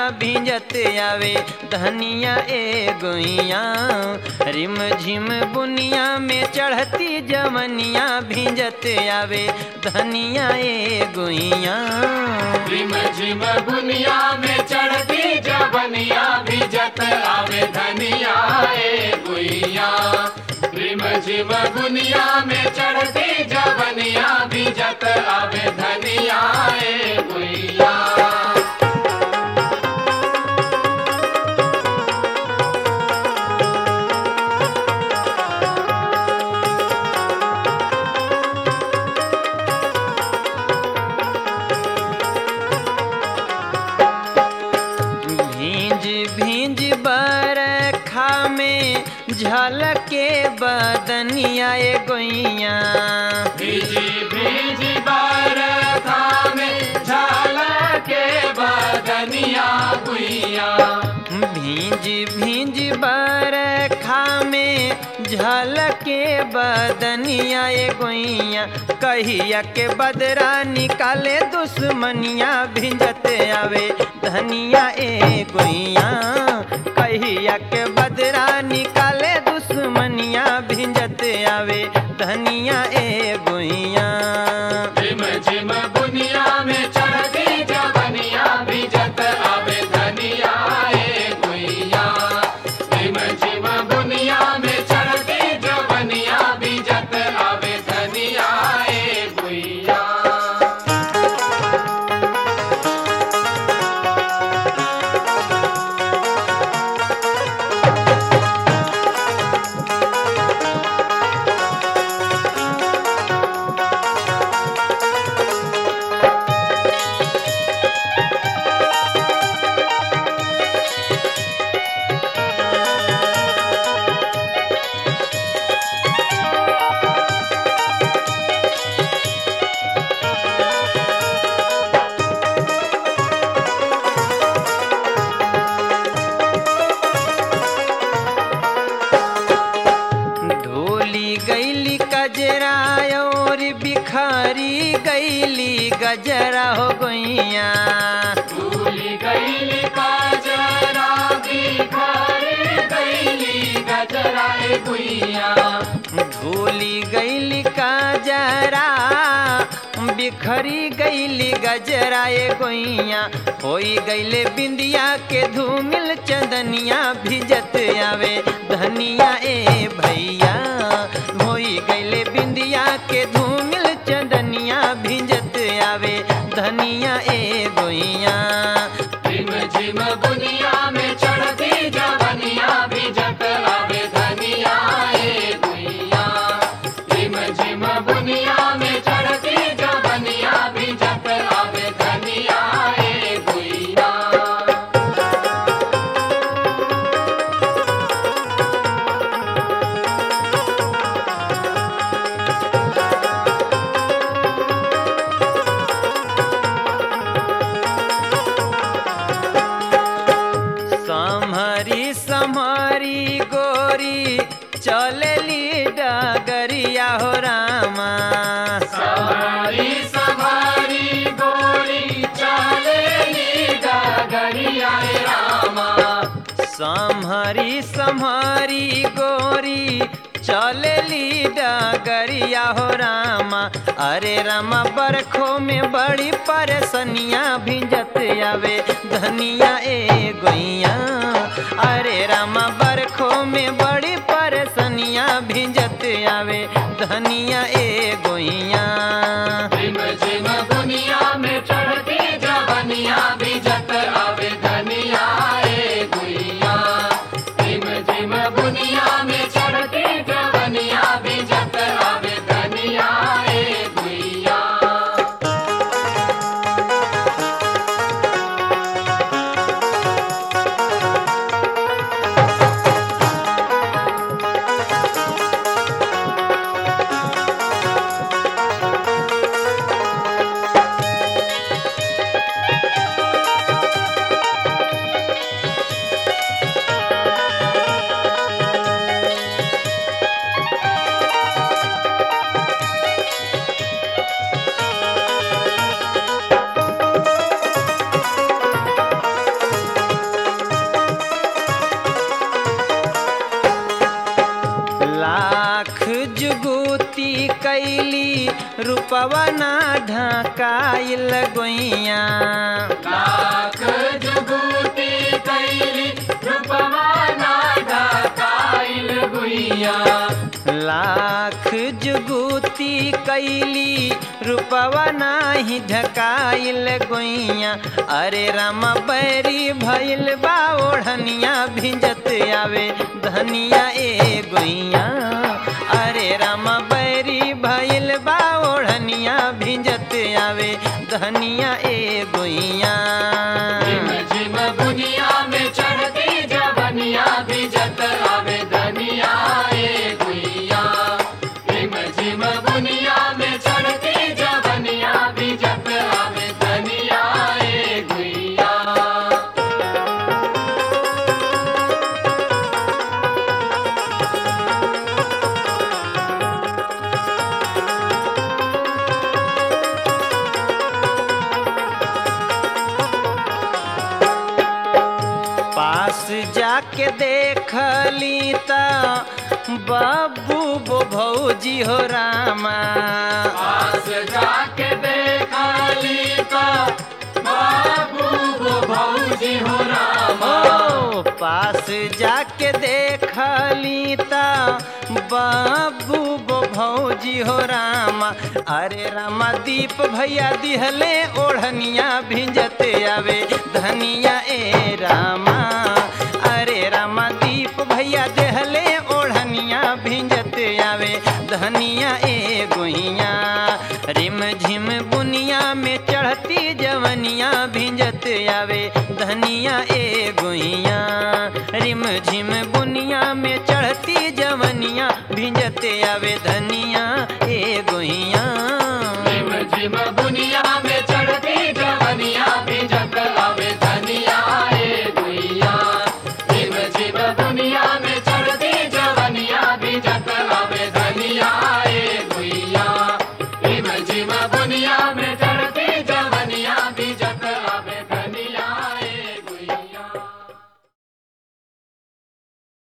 भिंजत आवे धनिया ए गोइया रिम झिम बुनिया में चढ़ती जवनिया भिंजत आवे धनिया ए गोइया रिम झिम बुनिया में चढ़ती जबनिया भिजत आवे धनिया ए गुइया रिम झिम बुनिया में चढ़ती जबनिया भिजत आवे धनिया ए गुइया भींज भींज बरखा में झलके बदनिया ए गोइया भीजी भीजी बरखा में झलके बदनिया गुइया भींज भींज बरखा में झलके बदनिया ए गोइया कहिया के बदरा निकाले दुश्मनिया भिंजत आवे धनिया ए गोइया कहिया के बदरा निकाले दुश्मनिया भिंजत आवे धनिया ए गोइया झिम झिम बुनिया में चढ़ती जबनिया भिजत आवे धनिया ए गुइया झिम झिम बुनिया में चढ़ती जबनिया भिजत आवे धनिया ए गुइया ढोली गैली कजरा और बिखारी गैली गजरा हो गैया भूली गईली काजरा बिखरी गईली गजरा ए गुइया ढोली गैली कजरा बिखरी गैली गजरा ए गोइया होई गैले बिंदिया के धूमिल चंदनिया भिजत आवे धनिया ए भैया होई गैले बिंदिया के धूमिल चंदनिया भिजत आवे धनिया ए गोइया झिम झिम बुनिया में चढ़ती जवनिया भिजत आवे धनिया ए गुइया झिम झिम बुनिया में चढ़ती जवनिया भिजत आवे धनिया ए गुइया सम्हरी सम्हरी गोरी चलली डगरिया हो रामा सवारी सवारी गोरी चलेली डगरिया ए रामा सम्हरी सम्हरी गोरी चलली डगरिया हो रामा अरे रामा बरखो में बड़ी परेशानिया भिंजत आवे धनिया ए गोइया अरे रामा बरखो में बड़ी परेशानिया भिंजत आवे धनिया ए गोइया झिम झिम बुनिया में चढ़ती जवनिया भिजत आवे धनिया ए गुइया झिम झिम बुनिया में चढ़ती जवनिया भिजत आवे धनिया ए गुइया ढोली रूपवा ना ढकाइल गोइया लाख जुगुती कैली रूपवा ना ढकाइल गुइया लाख जुगुती कैली रूपवा नाही ढकाइल गोइया अरे राम बैरी भइल बा ओढ़निया भिंजत आवे धनिया ए गोइया अरे राम बैरी भइल बा ओढ़निया भिंजत आवे धनिया ए गोइया झिम झिम बुनिया में चढ़ती जवनिया भिजत आवे धनिया ए गुइया झिम झिम बुनिया में चढ़ती जवनिया भिजत आवे धनिया ए गुइया पास जाके देखली त बाबू बो भौजी हो रामा पास जाके देखा लीता बाबू वो भौजी हो रामा ओ पास जाके देखली त बाबू बो भौजी हो रामा अरे रामा दीप भैया दिहले ओढ़निया भिंजत आवे धनिया ए रामा अरे रामा दीप भैया देहले ओढ़निया भिंजत आवे धनिया ए गोहिया रिम झिम बुनिया में चढ़ती जवनिया भिंजत आवे धनिया ए